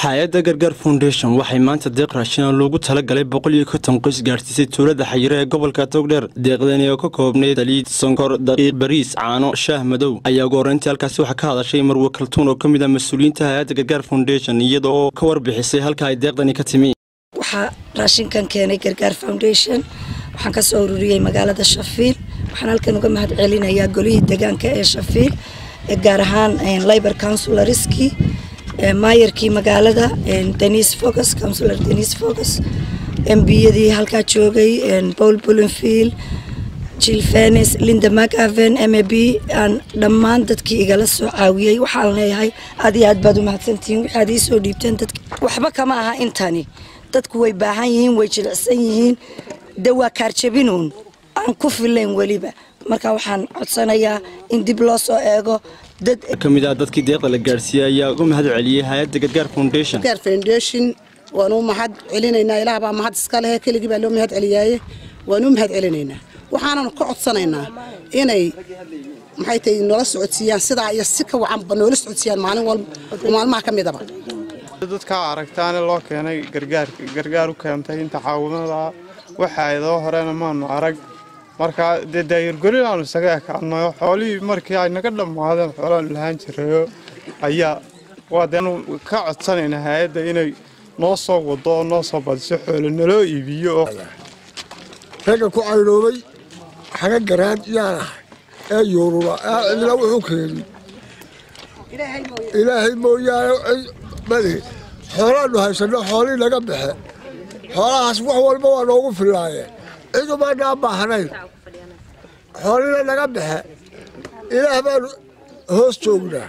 hay-adda gargaar foundation waxay maanta deeq raashin loogu talagalay boqol iyo konton qoys gaadhsiisay tuulada xayiro ee gobolka togdheer deeqdani oo ka koobnayd saliid sonkor daqiiq bariis caano shaah madow ayaa ugu horreyntii halkaasi waxaa ka hadashay marwe kaltuun oo ka mid ah mas-uuliyiinta hay-adda gargaar foundation iyada oo ka warbixisay halka ay deeqdani ka timi waxaa raashinkan keenay gargaar foundation waxaan ka soo ururiyey magaalada shafiil waxaan halkan uga mahad celinayaa golihii deegaanka ee shafiil gaar ahaan libor councilorski maayarkii magaalada denis focus councilor denis focus embiyadii halkaa joogay paul bulinfield jill fenis linda mcaven m a b aan dhammaan dadkii igala soo caawiyey waxaan leeyahay aad iyo aad baad u mahadsantihiin waxaad ii soo dhiibteen dadka waxba kama aha intani dadku way baahan yihiin way jilicsan yihiin de waa kaarjabinuun aan ku filayn weliba marka waxaan codsanayaa in dib loo soo eego dad ka mid ah dadkii deeqda la gaadhsiiyey ayaa uga mahad celiyey hay-adda gargaar foundation gargaar foundation waanu mahad celinaynaa ilaah baa mahad iska lehe keligii baa loo mahad celiyaaye waanu mahad celinaynaa waxaananu ka codsanaynaa inay maxay tahay noola socodsiiyaan sidaa iyo si ka wacanba noola socodsiiyaan maalin walba oo maalmaha ka midaba dadkaa aragtaane loo keenay gargaarka gargaar u keentay inta caawimada waxa idoo horena maanu arag markaa dee daayargorilaanu isaga ekaanayo xoolihii markii ay naga dhammaadeen xoolaanu lahaan jirayo ayaa waa deenu ka codsanaynaa hay-adda inay noo soo wado oo noo soo badiso xoolo naloo iibiyo oo ragga ku caynoobay xaga garaan yaan ahay ee yuurura ee cidna wuxuu keenin ilaahay mooyaane madi xoolaannu haysanno xoolii naga baxe xoolahaas wax walba waa noogu fillaayeen cidumaanaan baahnayn xoolina naga baxe ilaah baanu hoos joognaa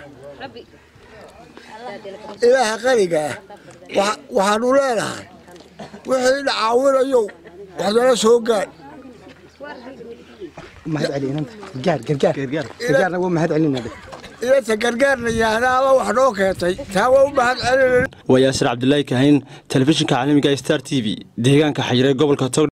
ilaaha qaniga ah waxaannu leenahay wixii na caawinayow waxnala soo gaadh inanta gargaarna yaahdaaba wax noo keentay taa waa u mahad celina waa yaasir cabdulaahi kahayn telefishinka caalamiga star t v deegaanka xayire gobolka